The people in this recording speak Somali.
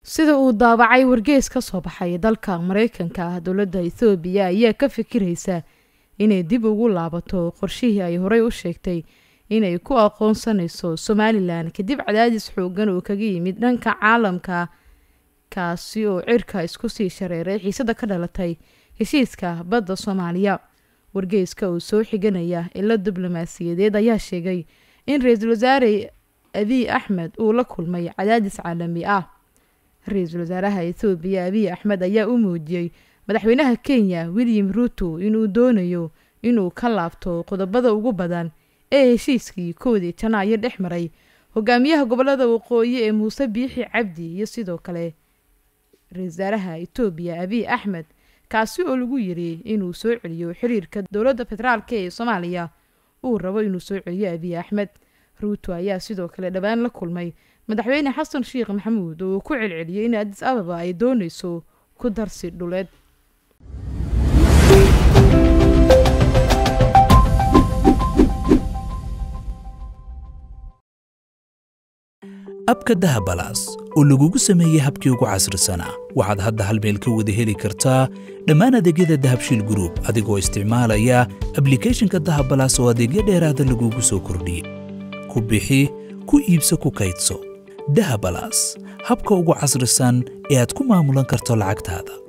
sida uu daabacay wargees ka soo baxay dalka mareykanka ah dowladda ethoobiya ayaa ka fikiraysa inay dib ugu laabato qorshihii ay horey u sheegtay inay ku aqoonsanayso somalilan kadib cadaadis xoogan oo kaga yimid dhanka caalamka kaasi oo cirka isku sii shareeray xiisada ka dhalatay heshiiska badda soomaaliya wargeyska uu soo xiganaya ilo diblomaasiyadeed ayaa sheegay in ra-iisul wasaare abiy axmed uu la kulmay cadaadis caalami ah ra-iisul wasaaraha ethoobiya abiy axmed ayaa u muujiyey madaxweynaha kenya william ruto inuu doonayo inuu ka laabto qodobada ugu badan ee heshiiskii koodii janaayo dhex maray hogaamiyaha gobolada waqooyi ee muuse biixi cabdi iyo sidoo kale ra-isul wasaaraha etoobiya abiy axmed kaasi oo lagu yiri inuu soo celiyo xiriirka dowladda federaalk ee soomaaliya uu rabo inuu soo celiyo abiy axmed ruuto ayaa sidoo kale dhowaan la kulmay madaxweyne xasan sheekh maxamuud oo uu ku celceliyey in adis ababa ay doonayso ku darsi dhuleed abka dahabalaas oo lagugu sameeyey habkii ugu casrisanaa waxaad hadda hal meel ka wada heli kartaa dhammaan adeegyada dahabshiil gruub adigoo isticmaalaya ablikeeshinka dahabalaas oo adeegyo dheeraada lagugu soo kordhiyey ku bixi ku iibso ku kaydso dahabalaas habka ugu casrisan ee aad ku maamulan karto lacagtaada